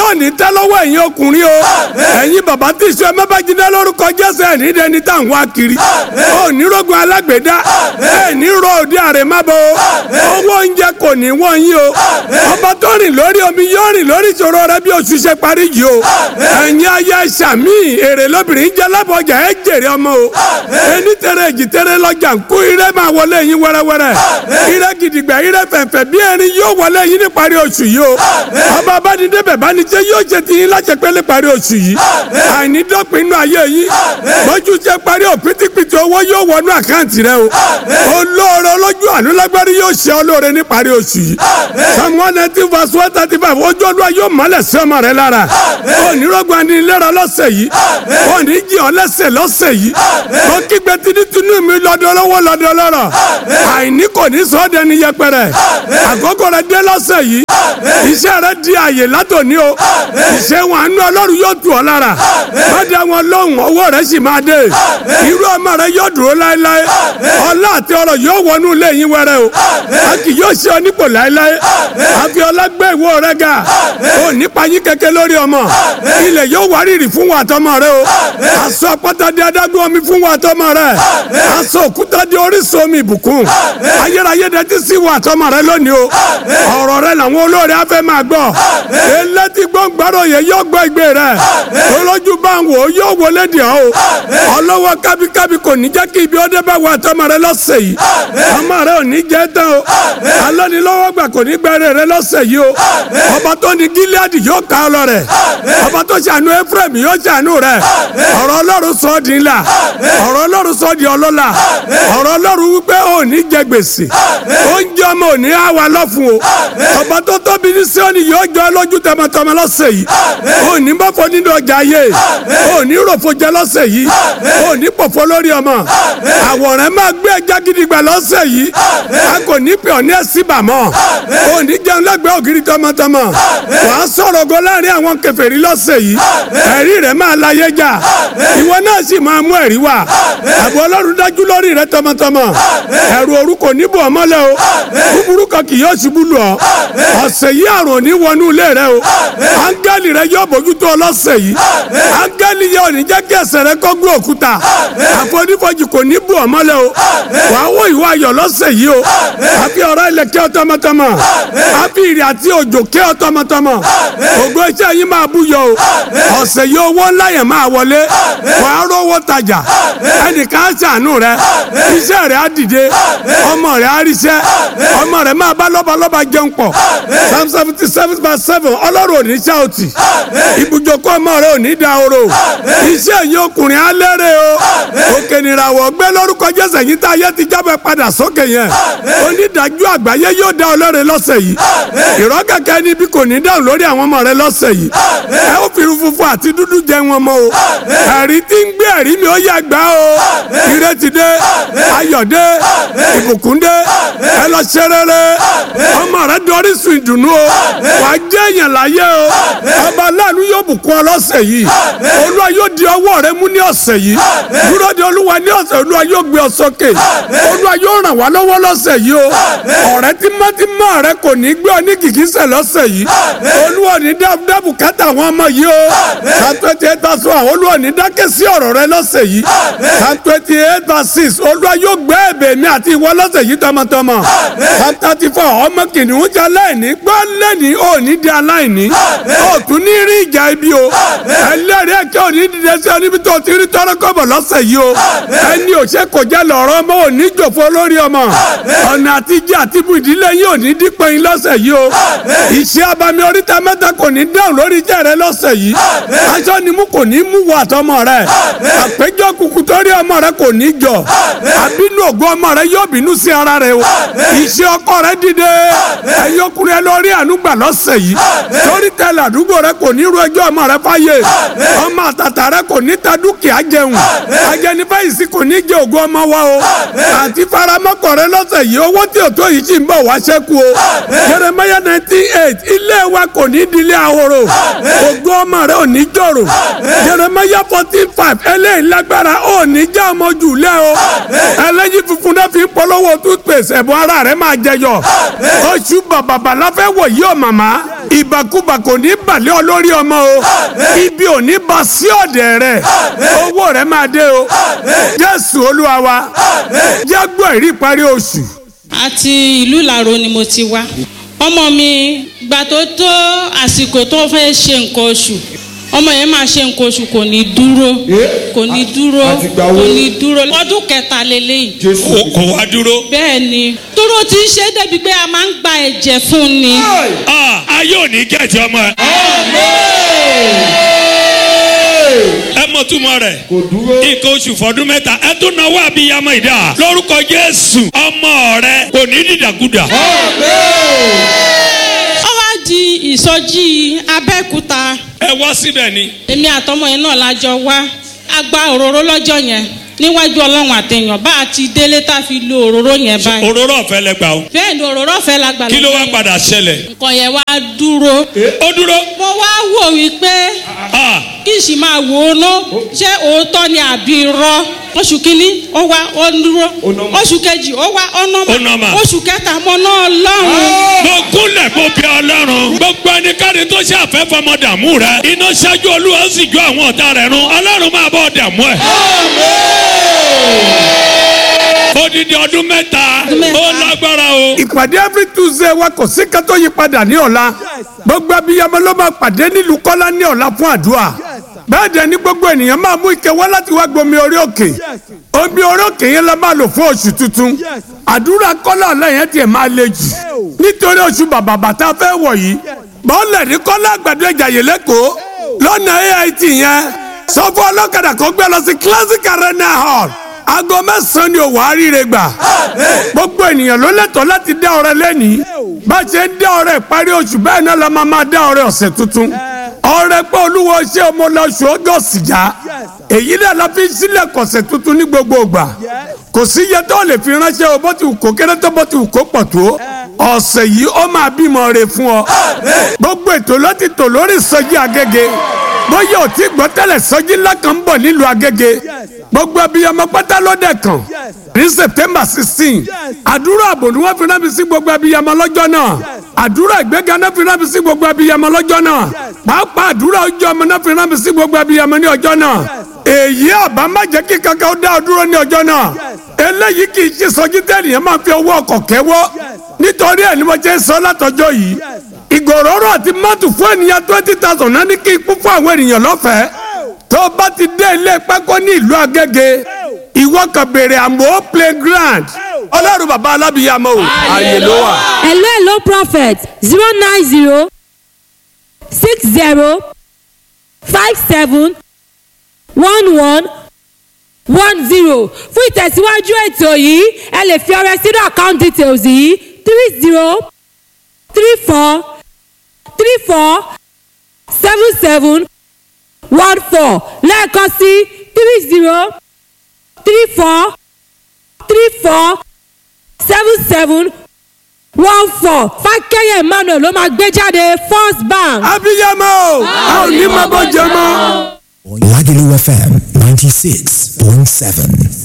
yóò ní tẹ́ lọ́wọ́ ẹ̀yin ọkùnrin o ẹ̀yin bàbá tí ìṣe mẹ́bàjínà lórúkọ jésù ẹ̀ ní dẹni tá à ń wá kiri ó ní rogun alágbèédá ẹ̀ ní ro òde àrèmábọ̀ owó oúnjẹ kò ní wọ́n yín o ọba tó rìn lórí omi yóò rìn lórí ìṣòro rẹ bí oṣù ṣe parí yìí o ẹ̀yin ayé sàmì èrè lóbìnrin jẹ́ lábọ̀jà ẹ̀ jèrè ọmọ o ẹni tẹ̀rẹ̀ èjì tẹ̀rẹ̀ lọ́jà ń kú ire máa wọlé yín wẹ́rẹ́wẹ́rẹ́ ire gidigba ire fẹ̀fẹ̀ bí erin yóò wọlé yín ní parí oṣù yìí o ọba abánidébẹ̀ bánijẹ́ yóò ṣe ti yín láṣẹ pé ní parí oṣù yìí àìní dọ́pin inú ayé yín lójú ṣe parí o pítípítí owó yóò wọnú àkáǹtì rẹ o olóore olójú àánú lágbárí yóò ṣe olóore ní parí oṣù yìí psalm one nineteen verse one thirty five ojú olúwa yóò mọ́lẹ̀ sí ọmọ rẹ lára onírọ́gbọ̀n ni ìlera lọ́sẹ̀ yìí òní jí ọ lẹ́sẹ̀ lọ́sẹ̀ yìí mo kígbe tinútinú mi lọ́dọ̀ lọ́wọ́ lọ́dọ̀ lọ́rọ̀ àìní kò ní sọ ọ́ dẹni yẹpẹrẹ àkókò rẹ dé lọ́sẹ̀ yìí iṣẹ́ rẹ di àyè látòní o iṣẹ́ wọn àánú ọlọ́run yóò tù ọ́ lára má dá wọn lóhùn owó rẹ sì máa dé irú ọmọ rẹ yóò dúró láéláé ọlá àti ọrọ̀ yóò wọnú ilé yín wẹrẹ o a kì yóò ṣe ọ nípò láéláé àfi ọlá gbé ìwọ rẹ ga ò nípa yín kẹ̀kẹ́ lórí ọmọ ilẹ̀ yóò wárìrì fún wa àtọmọ rẹ o aṣọ àpáta di adágún omi fún wa àtọmọ rẹ aṣọ òkúta di orísun omi ìbùkún ayérayé dẹtí sí wa àtọmọ rẹ lónìí o ọ̀rọ̀ rẹ làwọn olóore afẹ́ máa gbọ́ elétí gbọ́ngbàrọ̀ yẹn yóò gbọ́ ìgbé rẹ olójú bá ń wò ó yóò wọlé dì ọ́ o ọlọ́wọ́ kábíkábí kò ní jẹ́ kí ibi ọdẹ bá wa àtọmọ rẹ lọ́sẹ̀ yìí ọmọ rẹ ò ní jẹ́ tán o alọ́nilọ́wọ́ gbà kò ní gbẹ́rẹ́ rẹ lọ́sẹ̀ yìí o ọba tó ní gíláàdì yóò ká ọ lọ rẹ ọba tó ṣàánú ephraim yóò ṣàánú rẹ ọ̀rọ̀ ọlọ́run sọ ọ́ di ńlá ọ̀rọ̀ ọlọ́run sọ ọ́ di ọlọ́lá ọ̀rọ̀ ọlọ́run wípé ò ní jẹ gbèsè oúnjẹ ọmọ ò ní á wa lọ́fun o ọba tó tóbi ní Síónì yóò jọ ẹ lójú tọmọtọmọ lọ́sẹ̀ yìí ò ní bọ́fọ nínú ọjà ayé ò ní ròfo jẹ lọ́sẹ̀ yìí ò ní pòfo lórí ọmọ àwòrán máa gbé ẹja gidigba lọ́sẹ̀ yìí a kò ní pè ọ́ ní ẹ̀sìbà mọ́ ò ní jẹun lẹ́gbẹ̀ẹ́ ògiri tọmọtọmọ wàá sọ̀rọ̀ ogo láàrin àwọn kèfèrí lọ́sẹ̀ yìí ẹ̀rí rẹ̀ máa láyé jà ìwọ náà sì máa mú ẹ̀rí wá àbọ̀ ọlọ́run dájú lórí rẹ tọmọtọmọ ẹ̀rù òru kò ní bò ọ́ mọ́lẹ̀ o búburú kan kì yóò ṣubú lù ọ́ ọ̀sẹ̀ yìí àrùn ò ní wọnú ilé rẹ o áńgẹ́lì rẹ yóò bójútó ọ lọ́sẹ̀ yìí áńgẹ́lì yóò ní jẹ́ kí ẹsẹ̀ rẹ kó gbé òkúta àfonífojì kò ní bò ọ́ mọ́lẹ̀ o wàá wọ ìwà ayọ̀ lọ́sẹ̀ yìí o àfi ọ̀rọ̀ ilẹ̀ kẹ́ ọ tọmọtọmọ àfi ìrì àti òjò kẹ́ ọ tọmọtọmọ ògo iṣẹ́ yín máa búyọ o ọ̀sẹ̀ yìí owó ńlá yẹn máa wọlé wàá rówó tajà ẹnìkan á ṣàánú rẹ iṣẹ́ rẹ á dìde ọmọ rẹ á ríṣẹ́ ọmọ rẹ máa bá lọ́balọ́ba jẹun pọ̀ psalm seventy seven verse seven ọlọ́run ò ní ṣáòtì ibùjókòó ọmọ rẹ ò ní dahoro iṣẹ́ yìí ọkùnrin á lérè o òkè nìràwọ̀ gbé lórúkọ jésù yìí tá a yẹ ti jábọ̀ padà sókè yẹn onídàájú àgbáyé yóò dá ọlọ́rẹ̀ lọ́sẹ̀ yìí ìrọ́ kẹ̀kẹ́ níbi kò ní dáhùn lórí àwọn ọmọ rẹ lọ́sẹ̀ yìí ẹ ó fi irun funfun àti dúdú jẹ wọn mọ́ o ẹ̀rí tí ń gbé ẹ̀rí mi ó yẹ gbá o ìrètí dé ayọ̀ dé ìbùkún dé ẹ lọ ṣe rere ọmọ rẹ dorí sun ìdùnnú o wà á jẹ́ èèyàn láyé o ọba aláàánú yóò bùkún ọ lọ́sẹ̀ yìí olúwa yóò di ọwọ́ rẹ mú ní ọ̀sẹ̀ yìí dúró de olúwa ní ọ̀sẹ̀ olúwa yóò gbé ọ sókè olúwa yóò ràn wá lọ́wọ́ lọ́sẹ̀ yìí o ọ̀rẹ́ tímọ́tímọ́ rẹ kò ní gbé ọ ní kìkísẹ̀ lọ́sẹ̀ yìí olúwa ní dábùdábù kátà àwọn ọmọ yìí o psalm twenty eight verse one olúwa ní dákẹ́ sí ọ̀rọ̀ rẹ lọ́sẹ̀ yìí psalm twenty eight verse six olúwa yóò gbé ẹ̀bẹ̀ mi àti ìwọ lọ́sẹ̀ yìí tọmọtọmọ psalm thirty four ọmọ kìnìún jẹ aláìní gbọ́ lẹ́ni ò ní di aláìní ó tún ní rí ìjà ibi o ẹlẹ́rìí ẹ̀kẹ́ ò ní dìde sí ọ níbi tó ti rí tọ́rọ́ kọ́bọ̀ lọ́sẹ̀ yìí o ẹni ò ṣe kò jẹ́ lọ́rọ́ ọmọ ò ní jòfó lórí ọmọ ọ̀nà àtijọ́ àti ibù ìdílé yìí ò ní dípẹ́ yín lọ́sẹ̀ yìí o ìṣe abami oríta mẹ́ta kò ní dáhùn lórí iṣẹ́ rẹ lọ́sẹ̀ yìí aṣọ ni mú kò ní mú wọ àtọmọ rẹ àpéjọ kùkù torí ọmọ rẹ kò ní jọ àbínú ògo ọmọ rẹ yóò bínú sí ara rẹ o ìṣe ọkọ rẹ dìde ẹyọkùnrin ẹ lórí ànúgbà lọ́sẹ̀ yìí torí tẹlẹ àdúgbò rẹ kò ní ru ẹjọ́ ọmọ rẹ fáyé ọmọ àtàtà rẹ kò ní ta dúkìá jẹun ajẹnifẹ̀yìntì kò ní jẹ ògo ọmọ wa o àti faramọ́kọ̀ rẹ lọ́sẹ̀ yìí owó tí o tó yìí sì ń bọ̀ wá ṣẹ́kù o Jeremiah nineteen eight ilé wa kò ní di ilé ahoro ògo ọmọ rẹ ò ní jòrò Jeremiah fourteen five eléyìí lágbára ò ní já ọmọ jù lẹ o ẹlẹ́yìn funfun náà fi ń polówó toothpaste ẹ̀bùn ara rẹ máa jẹyọ oṣù bàbàbà la fẹ́ wọ̀ yí o màmá ìbàkúbà kò ní balẹ̀ ọ lórí ọmọ o ibi ò ní ba sí ọ̀dẹ̀ rẹ owó rẹ máa dé o jésù olúwa wa jágbó ìrí parí oṣù. àti ìlú ìlàró ni mo ti wá ọmọ mi gbà tó tó àsìkò tó fẹ́ ṣe nǹkan oṣù ọmọ yẹn máa ṣe nǹkan oṣù kò ní dúró kò ní dúró àtìgbà wo? kò ní dúró ọdún kẹta lélẹ́yìí jésù kò kò wá dúró. bẹ́ẹ̀ ni dúró ti ń ṣe é débi pé a máa ń gba ẹ̀jẹ̀ fún ni Ah, ayé ò ní gẹ̀ẹ́tì ọmọ ẹ. ẹ mọ túmọ̀ rẹ̀. kò dúró nǹkan oṣù fọdún mẹ́ta ẹ tún náwó àbíyamọ ìdá lórúkọ jésù ọmọ rẹ kò ní dìdàkudà. ó wá di ìsọjí abẹ́òkúta ẹ wá síbẹ̀ ni. èmi àtọmọ yẹn náà lájọ wá a gba òróró lọ́jọ́ yẹn níwájú ọlọ́run àtẹ̀yàn bá a ti délé tá a fi lo òróró yẹn báyìí òróró ọ̀fẹ́ lẹ gbà o. bẹ́ẹ̀ ni òróró ọ̀fẹ́ la gbà kí ló wá lọ́jọ́ yẹn. padà ṣẹlẹ̀. nǹkan yẹn wá dúró ó dúró. mo wá wò wípé Ah, kí n sì máa wò ó ná ṣé òótọ́ ni àbí irọ́ oṣù kínní ó wá ó dúró Ó nọ́mà. oṣù kejì ó wá ó Ó nọ́mà. nọ́mà oṣù kẹta mo náà lọ́rùn. mo kúnlẹ̀ mo bí ọlọ́run. gbogbo ẹnikẹ́ni tó ṣe àfẹ́ fọmọ dààmú rẹ. iná ṣáájú olúwa ó sì jó àwọn ọ̀tá rẹ̀ run. ọlọ́run máa bọ̀ dààmú ẹ̀. odidi ọdún mẹ́ta Ọdún mẹ́ta. ó lágbára o. ìpàdé every tuesday wa kò sí ká tó yí padà ní ọ̀la gbogbo abiyamọ ló máa pàdé nílùú kọ́lá ní ọ̀la fún àdúrà bẹ́ẹ̀ dẹ̀ ni gbogbo ènìyàn máa mú ike wá láti wá gbomi orí òkè omi orí òkè yẹn la máa lò fún oṣù tuntun àdúrà kọ́lá ọ̀la yẹn tiẹ̀ máa le jù nítorí oṣù bàbà bàtà fẹ́ wọ̀ yìí bọ́ọ̀lẹ̀ ní kọ́lá àgbàdo ìjàyè lẹ́kọ̀ọ́ lọ́nà ait yẹn sọ fún ọlọ́kadà kó gbé lọ sí classic arena hall aago mẹ́sàn-án ni òwò àríire gbà gbogbo ènìyàn ló lẹ́tọ̀ọ́ láti dá ọrẹ lẹ́nìí bá a ṣe ń dá ọrẹ ìparí oṣù bẹ́ẹ̀ náà la máa máa dá ọrẹ ọ̀sẹ̀ tuntun ọrẹ pé olúwo ṣé ọmọ lọ́sùn ọgọ́sì já èyí náà la fi ń sílẹ̀ kọ̀sẹ̀ tuntun ní gbogbo ìgbà kò sí iye tó lè fi ránṣẹ́ o bó ti wù kó kéré tó bó ti wù kó pọ̀ tó ọ̀sẹ̀ yìí ó máa bímọ re fún ọ gbogbo ètò ló ti tò lórí ìsọjí agége bóyá ò tí gbọ́ tẹ́lẹ̀ sọjí ńlá kan ń bọ̀ nílùú agége gbogbo abiyamọ pátá ló dẹ̀ kàn ní september sixteen àdúrà àbò ni wọ́n fi rán mi sí gbogbo abiyamọ lọ́jọ́ náà àdúrà ìgbéga náà fi rán mi sí gbogbo abiyamọ lọ́jọ́ náà pàápàá àdúrà ojú ọmọ náà fi rán mi sí gbogbo abiyamọ ní ọjọ́ náà èyí àbá má jẹ́ kí kankan ó dá ọ dúró ní ọjọ́ náà eléyìí kì í ṣe sọjí tẹ́nìyàn máa fi owó ọkọ̀ kẹ́wọ́ nítorí ẹ̀ ni mo jẹ́ sọ látọjọ́ yìí ìgòròrò àti mọ́tò fún ènìyàn twenty thousand náà ní kí n kún fún àwọn ènìyàn lọ́fẹ̀ẹ́ tó o bá ti dé ilé pákó ní ìlú Agége ìwọ kan béèrè àmọ́ playground ọlọ́run bàbá alábìyàmọ́ o ààyè ló wà. hello hello prophet zero nine zero six zero five seven one one one zero fún ìtẹ̀síwájú ètò yìí ẹ lè fi ọrẹ sínú account details yìí three zero three four three four seven seven one four lẹ́ẹ̀kan sí three zero three four three four seven seven one four fákẹ́yẹ̀ emmanuel ló máa gbé jáde first bank. abiyamọ o a ò ní máa bọ́ jẹ mọ́. Lagelu FM 96.7.